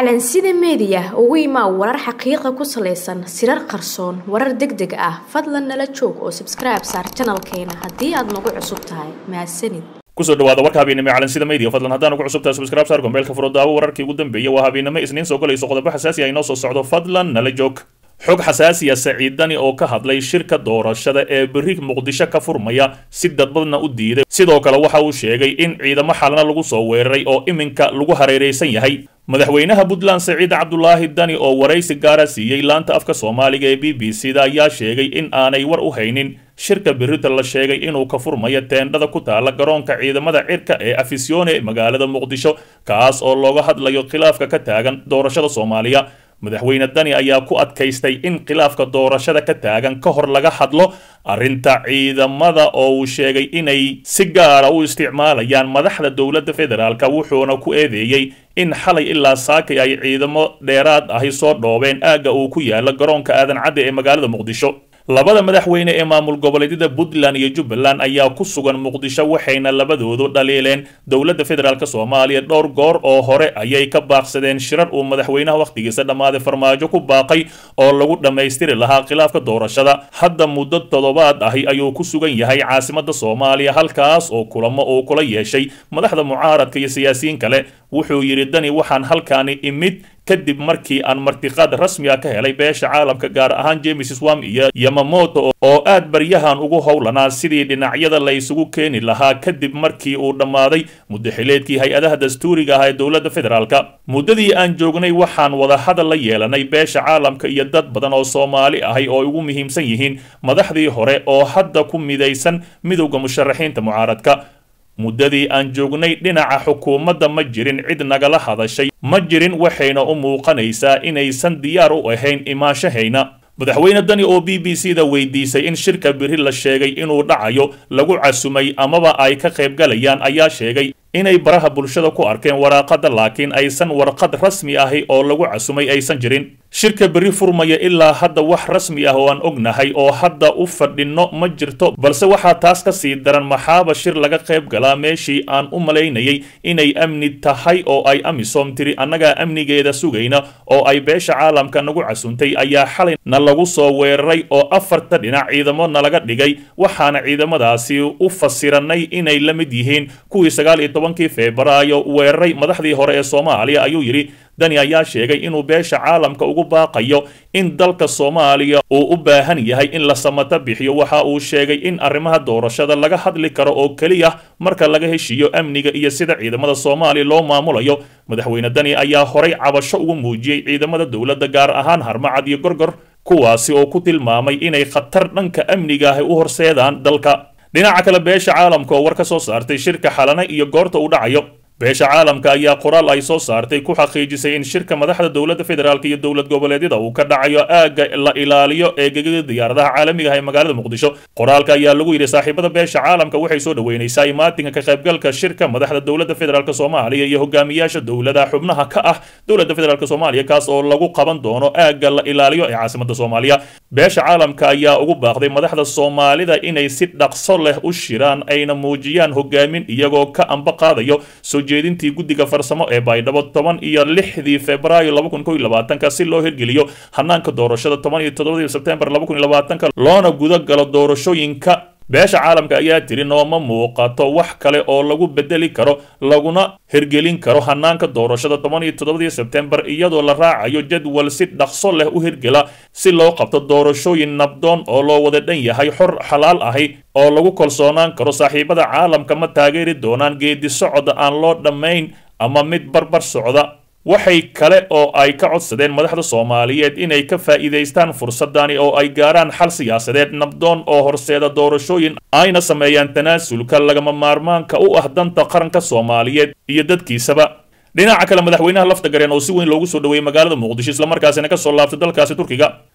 calansida meediya ugu imaa warar xaqiiqa ku salaysan sirar qarsoon warar deg deg ah fadlan nala joog oo sabskribe saar janalkeena haddii aad nagu cusub tahay mahadsanid kusoo dhawaada warka habeennimo ee calansida media fadlan haddaan ugu cusubtahay subscribe saar gombeelka furo daawo wararkii ugu dambeeyay waa habeennimo isniin soo galayso qodobo xasaasi ah inoo soo socdo fadlan nala joog xog xasaasiya saciidani oo ka hadlay shirka doorashada ee berri muqdisho ka furmaya si dadbadna u diiday sidoo kale waxa uu sheegay in ciidamo xalna lagu soo weeraray oo iminka lagu hareeraysan yahay madaxweynaha puntland saciid cabdulaahi dani oo waraysi gaara siiyey laanta afka soomaaliga ee b b c da ayaa sheegay in aanay war u haynin shirka berrita la sheegay inuu ka furmayo teendhada ku taala garoonka ciidamada cirka ee afisyoone ee magaalada muqdisho kaas oo looga hadlayo khilaafka ka taagan doorashada soomaaliya madaxweyne dani ayaa ku adkaystay in khilaafka doorashada ka taagan ka hor laga hadlo arrinta ciidamada oo uu sheegay inay si gaara u isticmaalayaan madaxda dowladda federaalk wuxuuna ku eedeeyey in xalay ilaa saakay ay ciidamo dheeraad ahi soo dhoobeen aagga uu ku yaala garoonka aadan cadde ee magaalada muqdisho labada madaxweyne ee maamul goboleedyada puntland iyo jubbaland ayaa ku sugan muqdisho waxayna labadoodu dhaliileen dowladda federaalk soomaaliya dhowr goor oo hore ayay ka baaqsadeen shirar uu madaxweynaha wakhtigiisa dhammaaday farmaajo ku baaqay oo lagu dhammaystiri lahaa khilaafka doorashada hadda muddo toddobaad ahi ayuu ku sugan yahay caasimada soomaaliya halkaas oo kulamo uu kula yeeshay madaxda mucaaradka iyo siyaasiyiin kale wuxuu yidhi dani waxaan halkaani imid kadib markii aan martiqaad rasmi ah ka helay beesha caalamka gaar ahaan james swam iyo yamamoto oo aad baryahan ugu howlanaa sidii dhinacyada la isugu keeni lahaa kadib markii uu dhammaaday muddaxileedkii hay-adaha dastuuriga ah ee dowladda federaalk muddadii aan joognay waxaan wadahadal la yeelanay beesha caalamka iyo dad badan oo soomaali ahay oo ugu muhiimsan yihiin madaxdii hore oo hadda ku midaysan midowda musharaxiinta mucaaradka muddadii aan joognay dhinaca xukuumadda ma jirin cid nagala hadashay ma jirin waxayna u muuqanaysaa inaysan diyaar u ahayn imaanshahayna madaxweyne dani oo b b c da weydiisay in shirka biri la sheegay inuu dhacayo lagu casumay amaba ay ka qaybgalayaan ayaa sheegay inay baraha bulshada ku arkeen waraaqada laakiin aysan warqad rasmi ahi oo lagu casumay aysan jirin shirka berri furmaya ilaa hadda wax rasmi ah oo aan ognahay oo hadda u fadhinno ma jirto balse waxaa taas ka sii daran maxaaba shir laga qayb galaa meeshii aan u malaynayay inay amni tahay oo ay amisom tiri annagaa amnigeeda sugayna oo ay beesha caalamka nagu casuntay ayaa xalay na lagu soo weeraray oo afarta dhinac ciidamo nalaga dhigay waxaana ciidamadaasi u fasiranay inay la mid yihiin kuwii sagaal iyo tobankii febraayo weeraray madaxdii hore ee soomaaliya ayuu yidhi dani ayaa sheegay inuu beesha caalamka ugu baaqayo in dalka soomaaliya uu u baahan yahay in la samato bixiyo waxa uu sheegay in arrimaha doorashada laga hadli karo oo keliya marka laga heshiiyo amniga iyo sida ciidamada soomaaliya loo maamulayo madaxweyne dani ayaa horay cabasho ugu muujiyey ciidamada dowladda gaar ahaan harmacad iyo gorgor kuwaasi oo ku tilmaamay inay khatar dhanka amniga ahi u horseedaan dalka dhinaca kale beesha caalamka oo war ka soo saartay shirka xalana iyo goorta uu dhacayo beesha caalamka ayaa qoraal ay soo saartay ku xaqiijisay in shirka madaxda dowladda federaalk iyo dowlad goboleedyada uu ka dhacayo aagga la ilaaliyo ee gegada diyaaradaha caalamiga ah ee magaalada muqdisho qoraalka ayaa lagu yidhi saaxiibada beesha caalamka waxay soo dhoweynaysaa imaatinka ka qaybgalka shirka madaxda dowladda federaalk soomaaliya iyo hogaamiyaasha dowladaha xubnaha ka ah dowladda federaalk soomaaliya kaas oo lagu qaban doono aagga la ilaaliyo ee caasimada soomaaliya beesha caalamka ayaa ugu baaqday madaxda soomaalida inay si dhaqso leh u shiraan ayna muujiyaan hogaamin iyagoo ka amba qaadayo soo jeedintii guddiga farsamo ee baydhabo toban iyo lixdii febraayo laba kun kow iyo labaatanka si loo hirgeliyo hanaanka doorashada toban iyo toddobadii sebtembar laba kun iyo labaatanka loona guda galo doorashooyinka beesha caalamka ayaa tiri nooma muuqato wax kale oo lagu bedeli karo laguna hirgelin karo hanaanka doorashada toban iyo toddobadii sebtembar iyadoo la raacayo jadwal si dhaqso leh u hirgela si loo qabto doorashooyin nabdoon oo loo wada dhan yahay xor xalaal ahi oo lagu kalsoonaan karo saaxiibada caalamka ma taageeri doonaan geedi socda aan loo dhammayn ama mid barbar socda waxay kale oo ay ka codsadeen madaxda soomaaliyeed inay ka faa'iidaystaan fursadani oo ay gaaraan xal siyaasadeed nabdoon oo horseeda doorashooyin ayna sameeyaan tanaasulka lagama maarmaanka u ah danta qaranka soomaaliyeed iyo dadkiisaba dhinaca kale madaxweynaha lafta gareen oo si weyn loogu soo dhoweeyey magaalada muqdisho islamarkaasina ka soo laabtay dalkaasi turkiga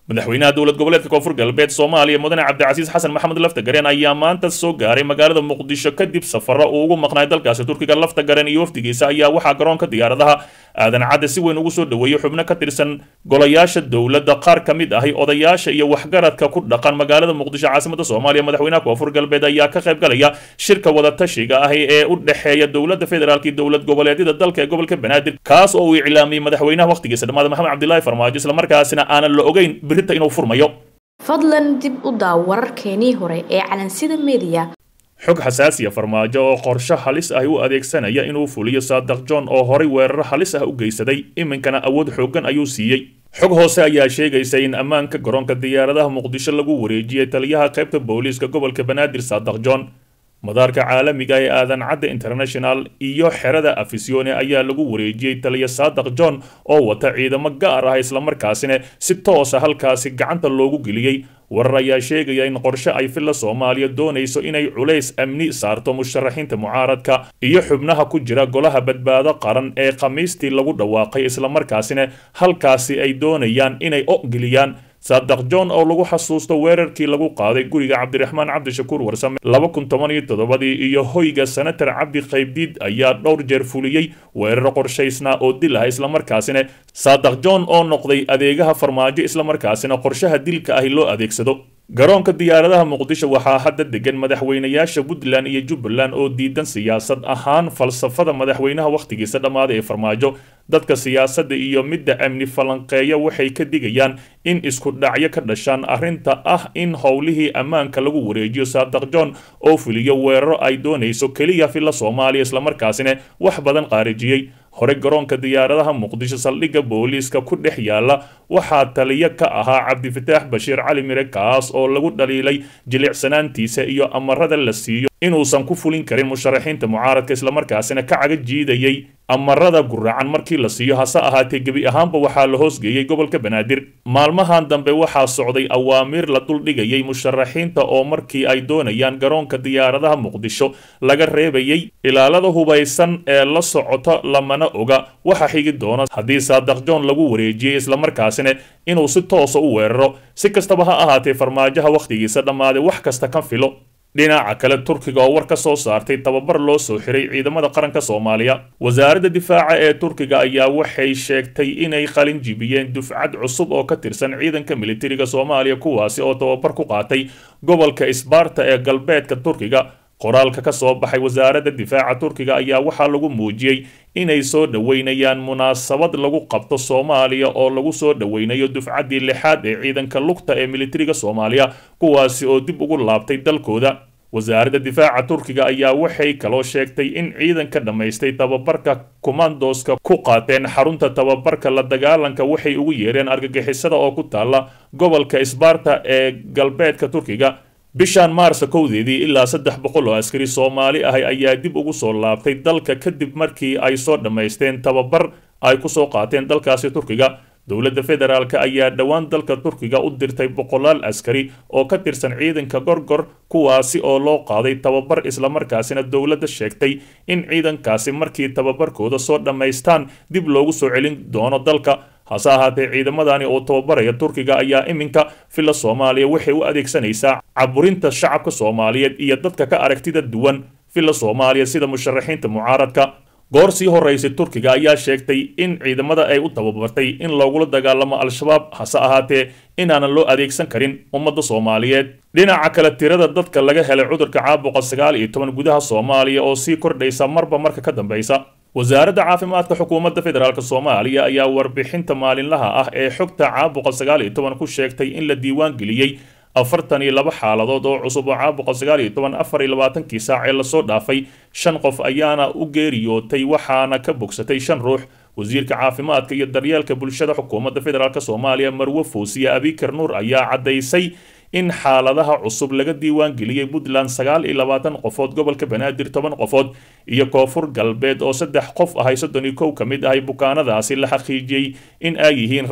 madaxweynaha dowlad goboleedka koonfur galbeed soomaaliya mudane cabdicasiis xasan maxamed laftagareen ayaa maanta soo gaaray magaalada muqdisho kadib safaro uu ugu maqnaay dalkaasi turkiga laftagareen iyo wafdigiisa ayaa waxaa garoonka diyaaradaha aadan cadde si weyn ugu soo dhoweeyey xubno ka tirsan golayaasha dowladda qaar ka mid ahi odayaasha iyo waxgaradka ku dhaqan magaalada muqdisho caasimada soomaaliya madaxweynaha koonfur galbeed ayaa ka qayb galaya shirka wadatashiga ahi ee u dhexeeya dowladda federaalk iyo dowlad goboleedyada dalka ee gobolka banaadir kaas oo uu iclaamiyey madaxweynaha wakhtigiisa dhammaada maxamed cabdilaahi farmaajo islamarkaasina aanan la ogeyn birita inuu furmayo fadlan dib u daaw wararkeenii hore ee calansida mediya xog xasaasiya farmaajo oo qorshe halis ah u adeegsanaya inuu fuliyo saadaq john oo horay weeraro halis ah u geysaday iminkana awood xooggan ayuu siiyey xog hoose ayaa sheegaysa in ammaanka garoonka diyaaradaha muqdisho lagu wareejiyey taliyaha qaybta booliiska gobolka banaadir saadaq john madaarka caalamiga ee aadan cadde international iyo xerada afisione ayaa lagu wareejiyey taliya saadaq john oo wata ciidamo gaar ah islamarkaasina si toosa halkaasi gacanta loogu geliyey warar ayaa sheegaya in qorshe ay filla soomaaliya doonayso inay culays amni saarto musharaxiinta mucaaradka iyo xubnaha ku jira golaha badbaado qaran ee khamiistii lagu dhawaaqay islamarkaasina halkaasi ay doonayaan inay ogeliyaan saadaq john oo lagu xasuusto weerarkii lagu qaaday guriga cabdiraxmaan cabdishakuur warsame laba kun toban iyo toddobadii iyo hoyga senatar cabdi qaybdiid ayaa dhowr jeer fuliyey weeraro qorshaysnaa oo dil ah islamarkaasina saadaq john oo noqday adeegaha farmaajo islamarkaasina qorshaha dilka ahi loo adeegsado garoonka diyaaradaha muqdisho waxaa hadda degan madaxweynayaasha puntland iyo jubbaland oo diidan siyaasad ahaan falsafada madaxweynaha wakhtigiisa dhammaaday ee farmaajo dadka siyaasadda iyo midda amni falanqeeya waxay ka digayaan in isku dhacyo ka dhashaan arrinta ah in howlihii ammaanka lagu wareejiyo saadaq john oo fuliyo weeraro ay doonayso keliya filla soomaaliya islamarkaasina wax badan qaarijiyey hore garoonka diyaaradaha muqdisho saldhigga booliiska ku dhex yaala waxaa taliyo ka ahaa cabdifataax bashiir cali mire kaas oo lagu dhaliilay jilicsanaantiisa iyo amarada la siiyo inuusan ku fulin karin musharaxiinta mucaaradka islamarkaasina ka caga jiidayay amarada guracan markii la siiyo hase ahaatee gebi ahaanba waxaa la hoosgeeyey gobolka banaadir maalmahan dambe waxaa socday awaamiir la duldhigayay musharaxiinta oo markii ay doonayaan garoonka diyaaradaha muqdisho laga reebayay ilaalada hubaysan ee la socota lamana oga waxa xigi doona haddii saadaq john lagu wareejiyey islamarkaasina inuu si toosa u weeraro si kastaba ha ahaatee farmaajaha wakhtigiisa dhammaaday wax kasta ka filo dhinaca kale turkiga oo war ka soo saartay tababar loo soo xiray ciidamada qaranka soomaaliya wasaaradda difaaca ee turkiga ayaa waxay sheegtay inay qalin jibiyeen dufcad cusub oo ka tirsan ciidanka militariga soomaaliya kuwaasi oo tababar ku qaatay gobolka isbaarta ee galbeedka turkiga qoraalka ka soo baxay wasaaradda difaaca turkiga ayaa waxaa lagu muujiyey inay soo dhoweynayaan munaasabad lagu qabto soomaaliya oo lagu soo dhoweynayo dufcaddii lixaad ee ciidanka lugta ee militariga soomaaliya kuwaasi oo dib ugu laabtay dalkooda wasaaradda difaaca turkiga ayaa waxay kaloo sheegtay in ciidanka dhammaystay tababarka kumandoska ku qaateen xarunta tababarka la dagaalanka waxay ugu yeereen argagixisada oo ku taalla gobolka isbaarta ee galbeedka turkiga bishan maarsa kowdeedii ilaa saddex boqol oo askari soomaali ahi ayaa dib ugu soo laabtay dalka kadib markii ay soo dhammaysteen tababar ay ku soo qaateen dalkaasi turkiga dowladda federaalk ayaa dhowaan dalka turkiga u dirtay boqolaal askari oo ka tirsan ciidanka gorgor kuwaasi oo loo qaaday tababar islamarkaasina dowladda sheegtay in ciidankaasi markii tababarkooda soo dhammaystaan dib loogu soo celin doono dalka hase ahaatee ciidamadani oo tababaraya turkiga ayaa iminka filla soomaaliya waxay u adeegsanaysaa caburinta shacabka soomaaliyeed iyo dadka ka aragtida duwan filla soomaaliya sida musharaxiinta mucaaradka goor sii horeysay turkiga ayaa sheegtay in ciidamada ay u tababartay in loogula dagaalamo al-shabaab hase ahaatee inaanan loo adeegsan karin ummadda soomaaliyeed dhinaca kale tirada dadka laga helay cudurka caabuqa sagaal iyo toban gudaha soomaaliya oo sii kordhaysa marba marka ka dambeysa wasaaradda caafimaadka xukuumadda federaalk soomaaliya ayaa warbixinta maalinlaha ah ee xogta caabuqa sagaal iyo toban ku sheegtay in la diiwaan geliyey afartan iyo laba xaaladood oo cusub oo caabuqa sagaal iyo toban afar iyo labaatankii saac ee lasoo dhaafay shan qof ayaana u geeriyootay waxaana ka bogsatay shan ruux wasiirka caafimaadka iyo daryeelka bulshada xukuumadda federaalk soomaaliya marwe foosiye abikar nuur ayaa caddaysay in xaaladaha cusub laga diiwaan geliyey puntland sagaal iyo labaatan qofood gobolka banaadir toban qofood iyo koonfur galbeed oo saddex qof ahay soddon iyo kow ka mid ahay bukaanadaasi la xaqiijiyey in ay yihiin rag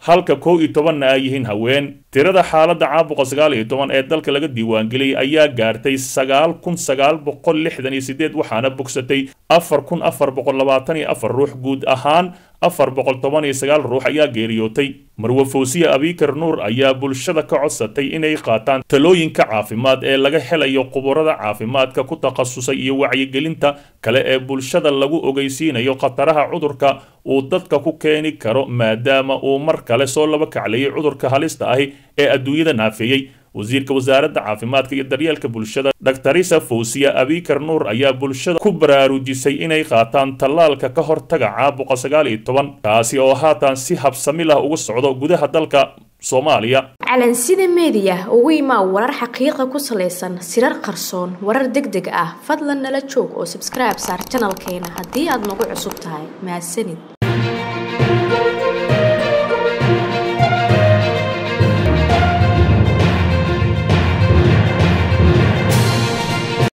halka kow iyo tobanna ay yihiin haween tirada xaaladda caabuqa sagaal iyo toban ee dalka laga diiwaangeliyey ayaa gaartay sagaal kun sagaal boqol lixdan iyo sideed waxaana bogsatay afar kun afar boqol labaatan iyo afar ruux guud ahaan afar boqol toban iyo sagaal ruux ayaa geeriyootay marwe fawsiye abikar nuur ayaa bulshada ka codsatay inay qaataan talooyinka caafimaad ee laga helayo khuburada caafimaadka ku takhasusay iyo wacyigelinta kale ee bulshada lagu ogeysiinayo khataraha cudurka uu dadka ku keeni karo maadaama uu mar kale soo laba kacleeyay cudurka halista ahi ee adduunyada naafeeyey wasiirka wasaaradda caafimaadka iyo daryeelka bulshada dhaktarisa fawsiya abikar nuur ayaa bulshada ku baraarujisay inay qaataan tallaalka ka hortaga caabuqa sagaal iyo toban kaasi oo haatan si habsami lah uga socdo gudaha dalka soomaaliya calansida meediya ugu imaa warar xaqiiqa ku salaysan sirar qarsoon warar deg deg ah fadlan nala joog oo sabskribe saar janalkeena haddii aad nagu cusub tahay mahadsanid